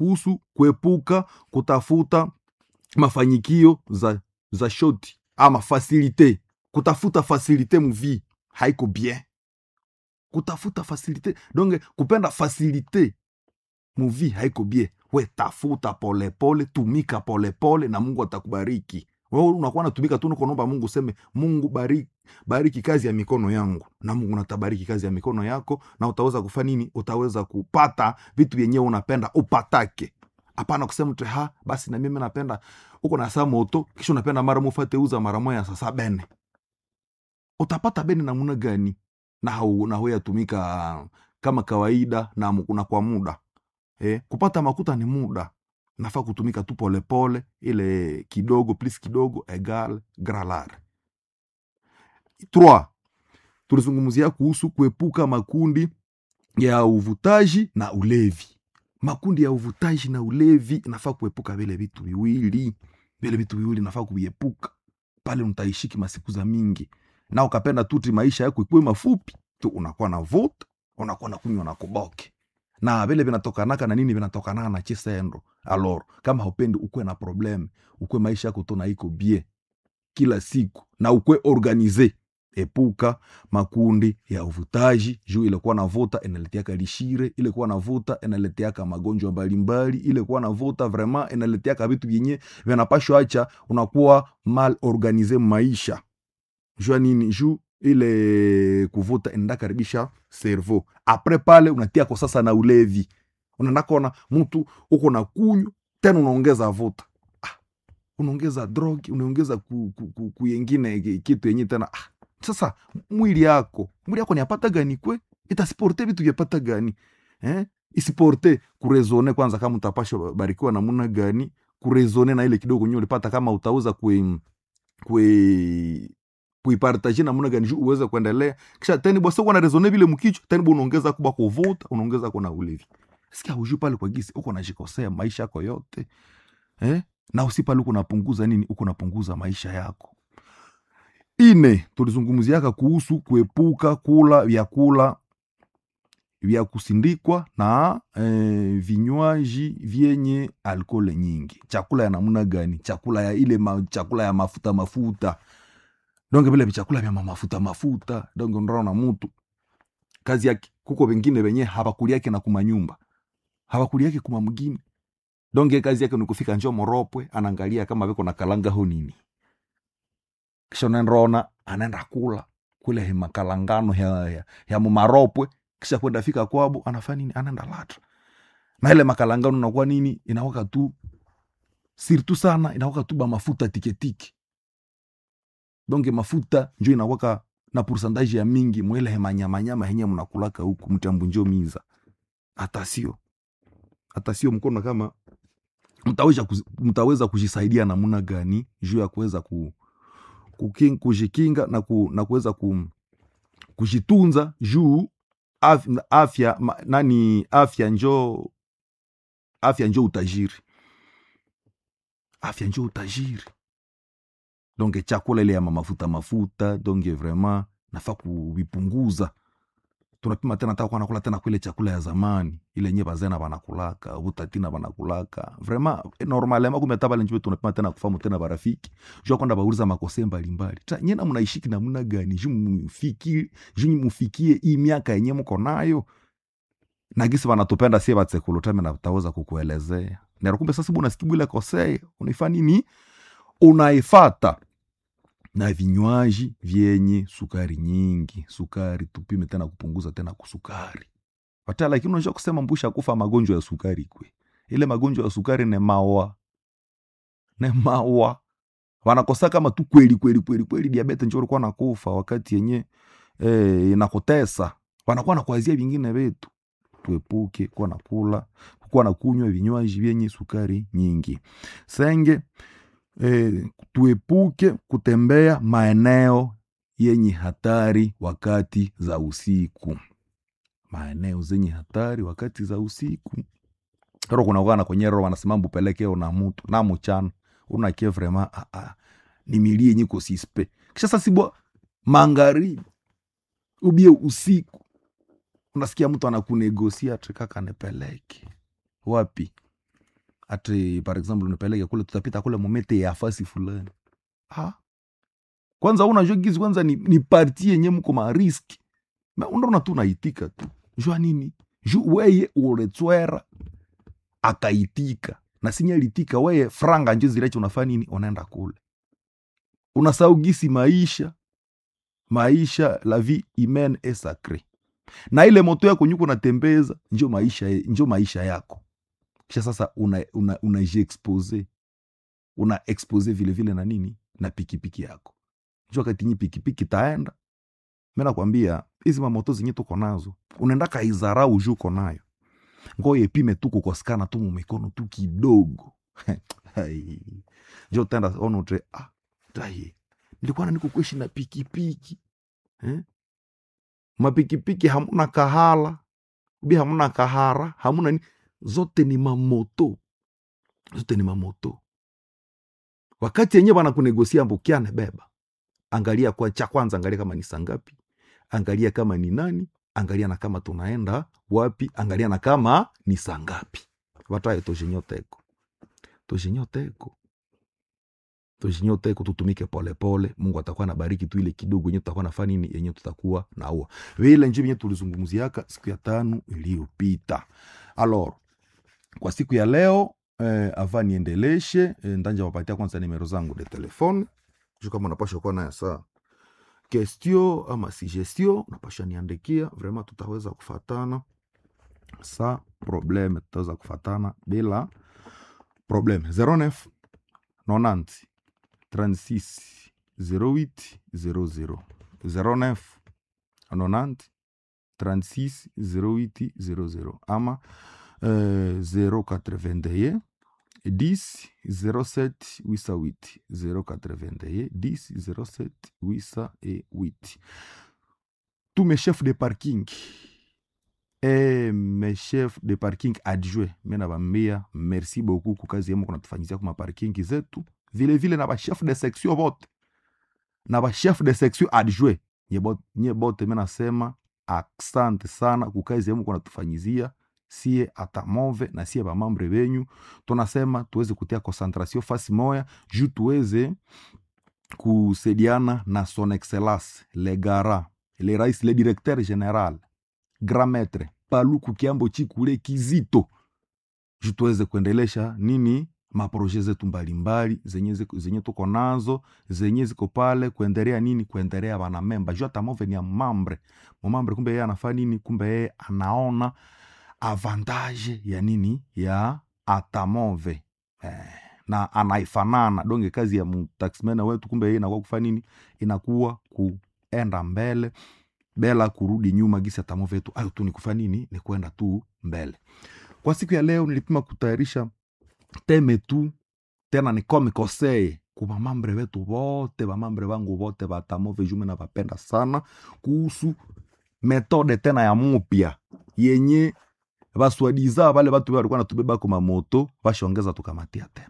kuhusu kuepuka kutafuta mafanyikio za, za shoti ama fasilite kutafuta fasilite muvi haiko bien kutafuta fasilite donge kupenda fasilite muvi haiko bien we tafuta polepole tumika polepole na mungu atakubariki wewe unakuwa natumika tu nukonomba mungu useme mungu bariki, bariki kazi ya mikono yangu na mungu natabariki kazi ya mikono yako na utaweza kufa nini utaweza kupata vitu vyenyewe unapenda upatake hapana kusema tu ha basi na mimi napenda uko na saa moto kisha unapenda mara mufate uza mara moya sasa bene utapata bene namuna gani na hau, na huyatumika kama kawaida na, mu- na kwa muda eh, kupata makuta ni muda nafaa kutumika tu polepole ile kidogo plus kidogo egal gralar Trois, tulizungumzia kuhusu kuepuka makundi ya uvutaji na ulevi makundi ya uvutaji na ulevi inafaa kuepuka vile vitu viwili vile vitu viwili nafaa kuviepuka pale utaishiki masiku za mingi na ukapenda tuti maisha yako ikuwe mafupi tu unakuwa na vuta unakuwa na kunywa na kuboke na vile vinatokanaka na nini vinatokanaka na chisendo alor kama haupendi ukuwe na probleme ukuwe maisha yako tu na iko bie kila siku na ukuwe organize epuka makundi ya uvutaji juu ilikuwa na vuta inaletiaka lishire ilikuwa na vuta inaletiaka magonjwa mbalimbali ilikuwa na vuta vraiment inaletiaka vitu vyenye vinapashwa acha unakuwa mal organize maisha jua nini juu ile kuvuta inaenda karibisha servo apres pale unatiako sasa na ulevi unaenda kona mtu uko na kunywa tena unaongeza vuta ah, unaongeza drogi unaongeza ku, ku, ku, kuyengine ki- kitu yenye tena ah, sasa mwili yako mwili yako niapata gani kwe itasiporte vitu vyapata gani eh? isiporte kurezone kwanza kama utapasha barikiwa namuna gani kurezone na ile kidogo nyo ulipata kama utauza kwe kwe kuipartaje namuna gani juu uweze kuendelea kisha teni bwasa uko na rezone vile mkichwa teni bwa unaongeza kuba kuvuta unaongeza kuna ulevi sikia hujui pale kwa gisi uko najikosea maisha yako yote eh? na usi pale uko napunguza nini uko napunguza maisha yako ine tulizungumziaka kuhusu kuepuka kula vyakula vya kusindikwa na eh, vinywaji vyenye alkole nyingi chakula ya namna gani chakula ya ile ma, chakula ya mafuta mafuta donge vile vichakula vya mafuta mafuta donge unaona mutu kazi yake kuko wengine wenye hawakuliake na kumanyumba hawakuliake kuma mgini donge kazi yake ni kufika njo moropwe anaangalia kama viko na kalanga ho nini kisha unaendaona anaenda kula kule he makalangano ya, ya, ya mumaropwe kisha kwenda fika kwabo anafanya nini anaenda latra na ile makalangano inakuwa nini inawaka tu sirtu sana inawaka tu ba mafuta tiketiki donge mafuta njo inawaka na pourcentage ya mingi mwele hemanyamanyama henye mnakulaka huku mtambunjo miza hata sio hata sio mkono kama mtaweza, kuzi- mtaweza kujisaidia namna gani juu ya kuweza ku, kuking, kujikinga na, ku, na kuweza ku, kujitunza juu af, afya ma, nani afya njo afya njo utajiri afya njo utajiri donge chakula ile ya mafuta mafuta donge vraiment nafaa kuvipunguza tunapima tena taka nakula tena kwile chakula ya zamani ile nye bazena banakulaka butatina banakulaka vraiment normalement kumbe hata bale njoo tunapima tena kufamu tena barafiki jua kwenda bauliza makose mbalimbali ta nyena mnaishiki namna gani juu mufiki juu mufikie hii miaka yenye mko nayo na gisi banatupenda sie batsekulu tame na taweza kukuelezea nero kumbe sasa buna sikibu ile kosea unaifa nini unaifata na vinywaji vyenye sukari nyingi sukari tupime tena kupunguza tena kusukari wata lakini unajua kusema mbusha kufa magonjwa ya sukari kwe ile magonjwa ya sukari ne mawa ne mawa wanakosa kama tu kweli kweli kweli kweli diabete njo ulikuwa nakufa wakati yenye eh, inakutesa wanakuwa nakuazia vingine vetu tuepuke kuwa nakula kuwa na kunywa vinywaji vyenye sukari nyingi senge e, tuepuke kutembea maeneo yenye hatari wakati za usiku maeneo zenye hatari wakati za usiku ro kunakuana kwenye ro wanasema mbupelekeo na mutu na muchana unakie vrema ah, ah, ni milie yenye kosispe kisha sasibwa magharibi ubie usiku unasikia mtu anakunegosia trekaka nepeleke wapi ati par exemple unapeleke kule tutapita kule momete ya fasi fulani ah. kwanza unajua gizi kwanza ni, ni parti yenye mko mariski unaona tu unaitika tu jua nini ju weye uretswera akaitika na sinye alitika weye franga njo zileche unafaa nini unaenda kule unasahau gisi maisha maisha la vie humaine est sacré na ile moto yako nyuko natembeza njo maisha, njo maisha yako kisha sasa unajiexpose una, una una expose vilevile na nini na pikipiki yako njo wakati nyi pikipiki taenda mi nakwambia hizi mamoto zenye tuko nazo unaenda kaizarau juu uko nayo ngoye pime tu kukosekana tu mumikono tu kidogo njo tenda onotre ah, taye nilikuwa na niko kuishi na pikipiki eh? mapikipiki hamuna kahala bi hamuna kahara hamuna ni zote ni mamoto zote ni mamoto wakati yenyewe wanakunegosia mbukiane beba angalia kwa cha kwanza angalia kama ni sangapi angalia kama ni nani angalia na kama tunaenda wapi angalia na kama ni sangapi wataye toshinyoteko toshinyoteko toshinyoteko tutumike polepole pole. mungu atakuwa na bariki tu ile kidogo yenye tutakuwa nafaa nini yenye tutakuwa naua vile nji yenye tulizungumziaka siku ya tano iliyopita alor kwa siku ya leo eh, ava niendeleshe eh, ndanja wapatia kwanza nimero zangu de telefone ju kama unapasha kuwa nayo saa kestio ama sugestio unapasha niandikia vraimen tutaweza kufatana sa probleme tutaweza kufatana bila probleme 09 90 36 08 00 09 90 36 08 00 ama uh, 081 10 07 808 081 10 07 808 tous mes chefs de parking et mes chefs de parking adjoint mi nabambia merci beaucoup kukazi yemo kunatufanyizia kuma parking zetu vile vile na bachef de section bote na bachef de section adjoint nye bote mi nasema aksante sana kukazi yemo kunatufanyizia sie atamove na sie bamambre benyu tunasema tuweze kutia concentration fasi moya juu tuweze kusaidiana na son excellence le gara le rais le directeur général grand maître paluku kiambo chikule kizito juu tuweze kuendelesha nini maproje zetu mbalimbali zenye, zenye tuko nazo zenye ziko pale kuendelea nini kuendelea banamemba juu atamove ni ya mambre mamambre kumbe yeye anafaa nini kumbe yeye anaona avantage ya nini ya atamove eh, na anaifanana donge kazi ya mtaximena wetu kumbe yeye inakuwa kufa nini inakuwa kuenda mbele bela kurudi nyuma gisi atamove yetu ayo tu ni kufa nini ni kwenda tu mbele kwa siku ya leo nilipima kutayarisha teme tu tena nikome koseye kubamambre wetu vote bamambre vangu vote batamove jume na vapenda sana kuhusu metode tena ya mupya yenye baswadiza vale batu balikuwa natubeba kwa mamoto bashongeza tukamatia tena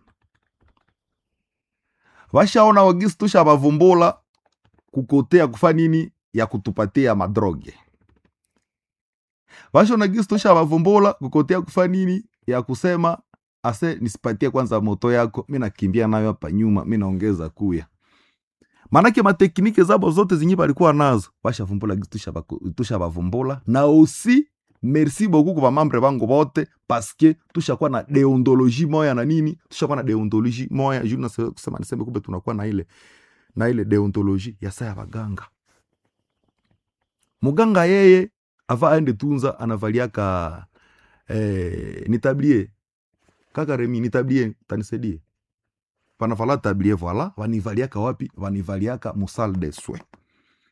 bashaona wagisi tusha bavumbula kukotea kufa nini ya kutupatia madroge bashaona gisi tusha bavumbula kukotea kufa nini ya kusema ase nisipatie kwanza moto yako mi nakimbia nayo hapa nyuma mi naongeza kuya manake mateknike zabo zote zinyi balikuwa nazo bashavumbula gisi tusha bavumbula na osi merci beaucoup kwa mambre bangu bote paske tushakuwa na deontologie moya na nini tushakuwa na deontologie moya juu nasema niseme kumbe tunakuwa na ile na ile deontologie ya saa ya baganga muganga yeye ava aende tunza anavaliaka eh, nitablie kaka remi nitablie tanisaidie panavala tablie voila vanivaliaka wapi vanivaliaka musal de soin